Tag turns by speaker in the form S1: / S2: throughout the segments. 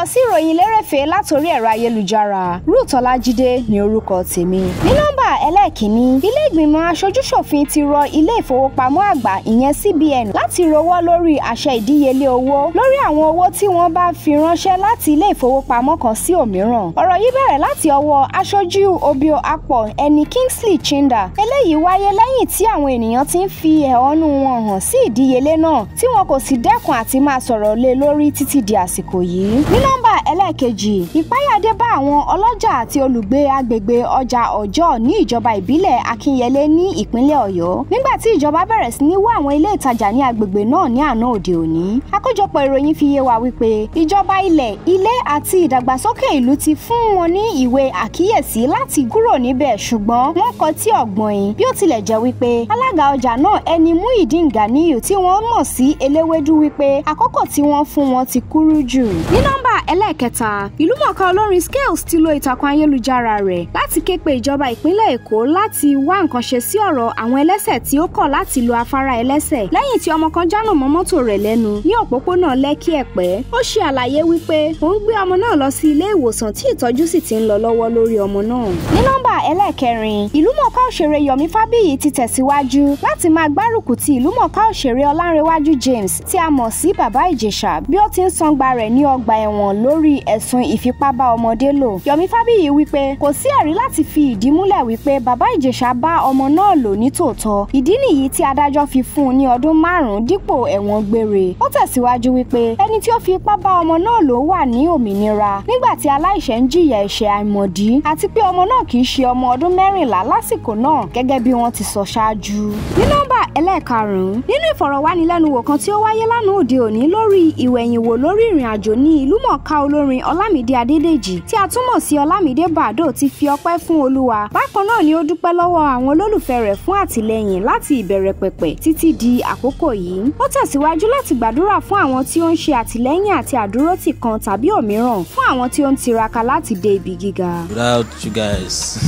S1: sí ìròyìn lérèfé látòrí ẹ̀rọ ayélujára Ruth Ọlájídé ní orúkọ tèmi. ní nọ́mbà ẹlẹ́ẹ̀kínní ilé ìgbìmọ̀ aṣojúṣòfin ti rọ ilé ìfowópamọ́ àgbà ìyẹn CBN láti rọwọ́ lórí àṣẹ ìdíyelé owó lórí àwọn owó tí wọ́n bá fi ránṣẹ́ láti ilé ìfowópamọ́ kan sí òmíràn. ọ̀rọ̀ yìí bẹ̀rẹ̀ láti ọwọ́ aṣojú Obio Akpor ẹni Kingsley Chinda eléyìí wáyé lẹ́yìn tí àwọn ènìyàn ti ń fi ẹ̀hónú wọn hàn sí ìdíyelé náà tí wọn kò sì dẹ́kun àti máa sọ̀rọ̀ lé lórí títí di àsìkò yìí. ní nọ́mbà ẹlẹ́ẹ̀kejì ìpáyàdé bá àwọn ọlọ́jà àti olùgbé agbègbè ọjà ọjọ́ ní ìjọba ìbílẹ̀ Akínyẹlé ní ìpínlẹ̀ Ọ̀yọ́ nígbà tí ìjọba bẹ̀rẹ̀ sí ní wá àwọn ilé ìtajà ní agbègbè náà ní àná òde òní. àkójọpọ̀ ìròyìn fi yé wa wípé ìjọba ilẹ̀ ilé àti ìdàgbàsókè ìlú ti fún wọn ní ìwé àkíyèsí láti kúrò níbẹ̀ ṣùgbọ́n wọ́n kọ tí ọ̀gbọ́n yìí bí ó tilẹ̀ jẹ́ wípé alága ọjà náà ẹni Muideen Ganiyu tí wọ́n mọ̀ sí eléwédú wípé àkókò tí wọ́n fún wọn ti kúrú jù. ní nọ́mbà ẹlẹ́ẹ̀kẹta ìlúmọ̀ọ́ká olórin Scales ti lo ìtàkùn ayélujára rẹ̀ láti ké pe ìjọba ìpínlẹ̀ Èkó láti wá nǹkan ṣe sí ọ̀rọ̀ àwọn ẹlẹ́sẹ̀ tí ó kọ̀ láti lo afárá ẹlẹ́sẹ̀ lẹ́yìn tí ọmọ kan jánà mọ́ mọ́tò rẹ̀ lẹ́nu ní òpópónà Lẹ́kì Ẹ̀pẹ́ ó ṣe àlàyé wípé òun gbé ọmọ náà lọ sí ilé ìwòsàn tí ìtọ́jú sì ti ń lọ lọ́wọ́ lórí ọmọ náà. ní nọ́mbà ẹlẹ́ẹ̀kẹrin ìlúmọ̀ọ́ká òṣèré Yomi Fábíyì ti tẹ̀síwájú láti máa gbárùkù ti ìlúmọ̀ọ́ká òṣèré Ọlánrewájú James tí a mọ̀ sí Bàbá Ìjẹ̀ṣà bí ó ti ń sangba rẹ̀ ní ọgbà ẹ̀wọ̀n lórí ẹ̀sùn ìfipábá ọmọdé lò. Yomi Fábíyì wípé kò sí ẹ̀rí láti fi ìdí múlẹ̀ wípé Bàbá Ìjẹ̀ṣà bá ọmọ náà lò ní tòótọ́. ìdí nìyí tí adájọ́ fi fún un ní ọdún márùn-ún dípò ẹ̀wọ̀n gbére. ó tẹ̀síwájú wípé ẹni tí ó fi ipá bá ọmọ náà lò wà ní òmìnira nígbà tí aláìṣẹ̀ ń jìyà ẹ̀ṣẹ̀ àìmọ̀dí àti pé ọmọ náà kì í ṣe ọmọ ọdún mẹ́rìnlá lásìkò náà gẹ́gẹ́ bí wọ́n ti sọ ṣáájú. ní nọ́mbà ẹlẹ́ẹ̀karùn-ún nínú ìfọ̀rọ̀wánilẹ́nuwò kan tí ó wáyé lánàá òde òní lórí ìwẹ̀yìnwò lórí ìrìn àjò ní ìlúmọ̀ọ́ká olórin Ọlámídé Adédèjì tí a túmọ̀ sí Ọlámídé Bàdó ti fi ọpẹ́ fún Olúwa bákan náà ni ó dúpẹ́ lọ́wọ́ àwọn olólùfẹ́ rẹ̀ fún àtìlẹ́yìn láti ìbẹ̀rẹ̀ pẹ̀pẹ̀ títí di àkókò yìí ó tẹ̀síwájú láti gbàdúrà fún àwọn tí ó ń ṣe àtìlẹ́yìn àti àdúrótì kan tàbí òmíràn fún àwọn tí ó ń tiraka láti dé ibi gíga.
S2: without you guys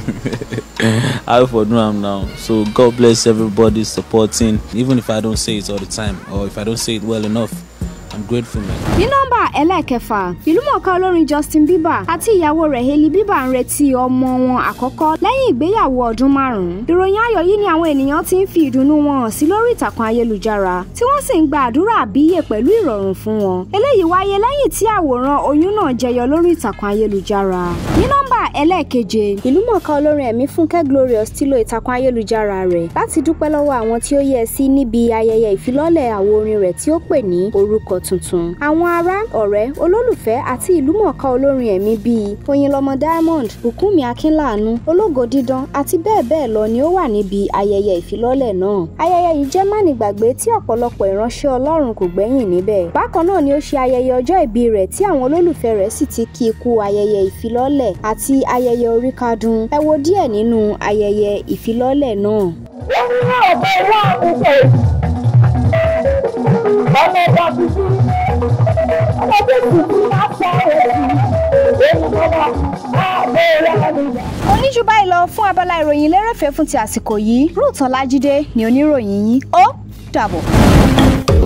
S2: how for do am now so god bless everybody supporting even if i don't say it all the time or if i don't say it well enough i'm grateful man.
S1: ní nọ́mbà ẹlẹ́ẹ̀kẹfà ìlúmọ̀ọ́ká olórin Justin Bieber àti ìyàwó rẹ̀ Hailey Bieber ń retí ọmọ wọn àkọ́kọ́ lẹ́yìn ìgbéyàwó ọdún márùn-ún ìròyìn ayọ̀ yìí ni àwọn ènìyàn ti ń fi ìdùnnú wọn hàn sí lórí ìtàkùn ayélujára tí wọ́n sì ń gba àdúrà àbíyè pẹ̀lú ìrọ̀rùn fún wọn eléyìí wáyé lẹ́yìn tí àwòrán oyún náà jẹyọ lórí ìtàkùn ayélujára ní nọ́mbà ẹlẹ́ẹ̀keje ìlúmọ̀ọ́ká olórin ẹ̀mí Fúnkẹ́ Glorious ti lo ìtàkùn ayélujára rẹ̀ láti dúpẹ́ lọ́wọ́ àwọn tí ó yẹ sí níbi ayẹyẹ ìfilọ́lẹ̀ àwo orin rẹ̀ tí ó pè ní orúkọ tuntun àwọn ará ọ̀rẹ́ olólùfẹ́ àti ìlúmọ̀ọ́ká olórin ẹ̀mí bíi Oyinlọmọ Diamond Bùkúnmi Akínláàánú Ológo Dídán àti bẹ́ẹ̀ bẹ́ẹ̀ lọ ni ó wà níbi ayẹyẹ ìfilọ́lẹ̀ náà ayẹyẹ yìí jẹ́ mánigbàgbé tí ọ̀pọ̀lọpọ̀ ìránṣẹ́ Ọlọ́run kò gbẹ́yìn níbẹ̀ bákan náà ni ó ṣe ayẹyẹ ọjọ́ ìbí rẹ̀ tí àwọn olólùfẹ́ rẹ̀ sì ti kí i kú ayẹyẹ ìfilọ́lẹ̀ àti ayẹyẹ oríkádún ẹ wo díẹ̀ nínú ayẹyẹ ìfilọ́lẹ̀ náà.
S3: wọ́n ní ọ̀bẹ wá ìṣe ọmọ ọba tuntun ọmọ tó tuntun máa sọ èyí èyí bọ́lá ààbò ìyá
S1: oníjú báyìí lọ fún abala ìròyìn lérèfé fún ti àsìkò yìí Ruth Ọlájídé ni oníròyìn yín ó dàbọ̀.